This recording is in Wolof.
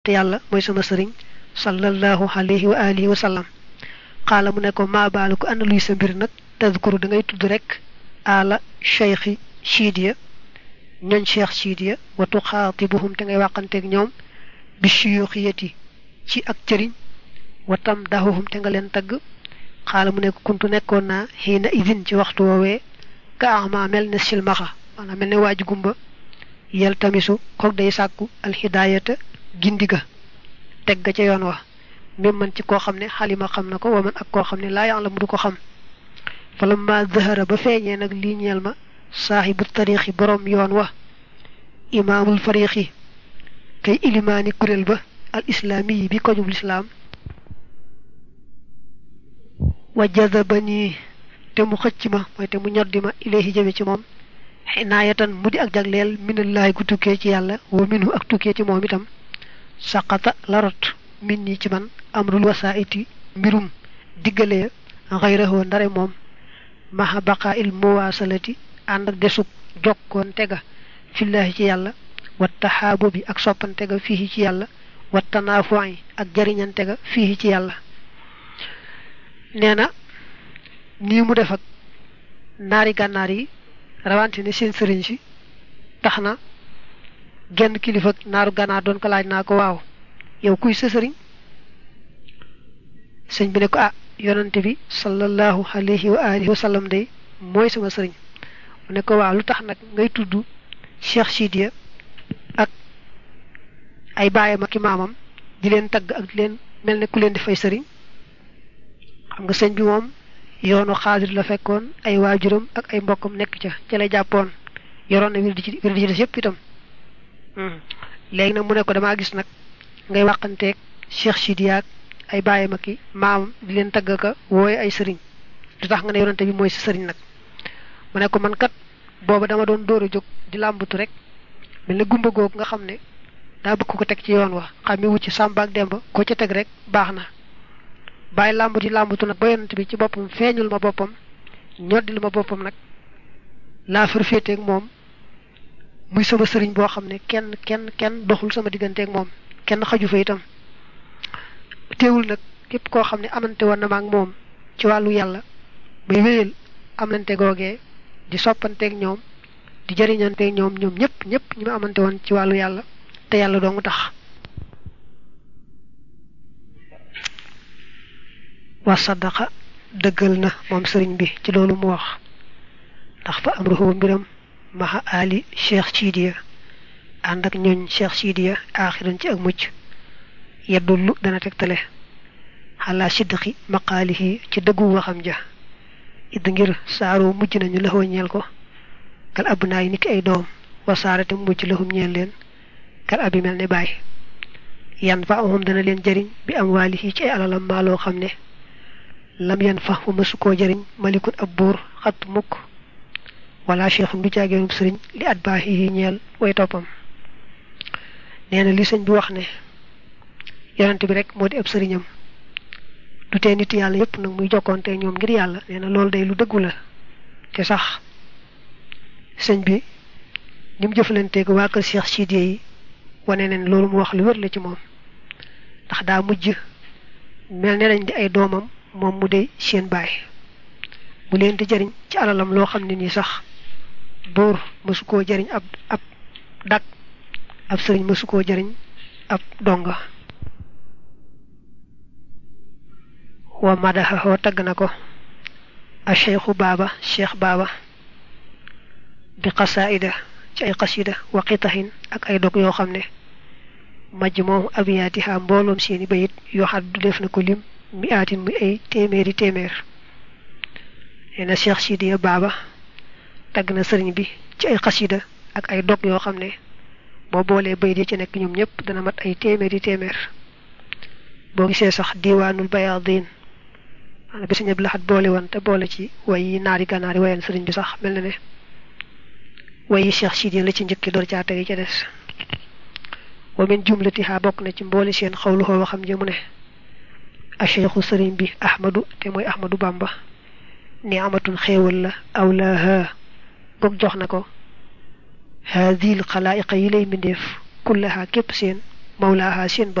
te yàlla mooy sama sëriñ sallallahu alayhi wa alihi wa sallam xaala mu ne ko maa baalu ko ana luy sa mbir nag tadkuru da ngay tudd rek ala cheikhi chiidiya ñooñ cheikh chiidiya wa tuxaatibuhum te ngay wàqanteeg ñoom bi shuyuxiyati ci ak cëriñ wa tam dahuhum te nga leen tagg xaala mu ne ko kuntu nekkoon naa xiina idin ci waxtu woowee ka ama mel ne silmaxa maanaam mel ne waaju gumba yel tamisu kook day sàkku alxidaayata gindiga teg ga ca yoon wa même man ci koo xam ne xalima xam na ko wa man ak koo xam ne laa yàlla mu du ko xam falamma zahara ba feeñee nag lii ñeel ma saaxibu tariixi borom yoon wa imaamul fariixi kay ilimaani kuréel ba al islaami yi bi kojub lislaam wa jazabani te mu xëcc ma mooy te mu ñoddi ma ilayhi jëme ci moom xinaayatan mu di ak jagleel minallahi gu tukkee ci yàlla wa minhu ak tukkee ci moom itam saqata larot min ñi ci man amrul wasaiti mbirum diggalee xayrahoo ndare moom maha baqa il muwaasalati ànd ak desug jokkoon tega fillahi ci yàlla wa taxaabu bi ak soppante ga fii ci yàlla wa tanaafu'i ak jariñante ga fii ci yàlla nee na nii mu def ak naari gànnaar yi rawante ne seen sëriñ si tax na genn kilifa naaru gànnaar doon ko laaj naa ko waaw yow kuy sa sëriñ sëñ bi ne ko ah yonante bi sallallahu alayhi wa alihi wa sallam day mooy sama sëriñ mu ne ko waaw lu tax nag ngay tudd Cheikh Sidiya ak ay baayam ak i maamam di leen tagg ak di leen mel ne ku leen di fay sëriñ xam nga sëñ bi moom yoonu xaadir la fekkoon ay waajuram ak ay mbokkam nekk ca ca la jàppoon yoroon na wir di ci wir di ci des yëpp itam léegi nag mu ne ko damaa gis nag ngay wàqanteeg Cheikh Sidiya ak ay baayam ak i maamam di leen tagg ka wooye ay sëriñ du tax nga ne yonante bi mooy sa sëriñ nag mu ne ko man kat booba dama doon dóor a jóg di làmbatu rek mel ne gumba googu nga xam ne daa bëgg ko teg ci yoon wa xam mi wut ci Samba ak Demba ko ca teg rek baax na bàyyi làmbatu làmbatu nag ba yonante bi ci boppam feeñul ma boppam ñoddil ma boppam nag laa far féeteeg moom muy sama sëriñ boo xam ne kenn kenn kenn doxul sama digganteeg moom kenn xaju fa itam teewul nag képp koo xam ne amante woon na ma ak moom ci wàllu yàlla may wéyal amante googee di soppanteeg ñoom di jëriñanteeg ñoom ñoom ñëpp ñëpp ñi ma amante woon ci wàllu yàlla te yàlla doo mu tax wa sadaqa dëggal na moom sëriñ bi ci loolu mu wax ndax fa am ruxu mbiram maxa ali cheikh sidiya ànd ak ñooñ cheikh sidiya aaxiran ci ak mucc yeddullu dana tegtale xalaa sidqi maqaalihi ci dëggu waxam ja id ngir saaroo mujj nañu laxoo ñeel ko kal ab naay niki ay doom wasaarate mujj laxum ñeel leen kal abi mel ne baay yan fa amum dana leen jëriñ bi am waalihi ci ay alalam maaloo xam ne lam yan fa fu mësu koo jëriñ malikun ab buur xat mukk wala cheikhum du caageenub sëriñ li at baax yi ñeel way toppam nee na li sëñ bi wax ne yonent bi rek moo di ab sëriñam du tee nit yàlla yépp nag muy jokkoonte ñoom ngir yàlla nee na loolu day lu dëggu la te sax sëñ bi ni mu jëfalanteeg waa kër Cheikh Sidiya yi wane ne loolu mu wax lu wér la ci moom ndax daa mujj mel ne lañ di ay doomam moom mu dey seen baay mu leen di jariñ ci alalam loo xam ne nii sax buur mësu koo jariñ ab ab dak ab sëriñ mësu koo jariñ ab donga wa madaxaxoo tagg na ko a cheikhu baaba cheikh baaba bi xasaida ci ay xasida wa xitaxin ak ay dog yoo xam ne majj moom abiyaatiha mbooloom seeni bayit yoo xam du def na ko lim mi aatin muy ay téeméeri téeméer nee na cheikh sidiya baaba tagg na sëriñ bi ci ay xasida ak ay dog yoo xam ne boo boolee bayit yi ci nekk ñoom ñëpp dana mat ay téeméeri téeméer boo gisee sax diiwaanul bayaadin maanaam bi sañab laxat boole woon te boole ci way yi naari gànnaari wayan sëriñ bi sax mel na ne way yi cheikh sidiya la ci njëkki door caa tegi ca des wa min jumlatiha bokk na ci mbooli seen xawlu xoo waxam jëmu ne a cheikhu sëriñ bi ahmadu te mooy ahmadu bamba ni amatun xéewal la awlaaha boog jox na ko haadil xalaayiqa yi lay mbindeef kullaha képp seen mawlaaha seen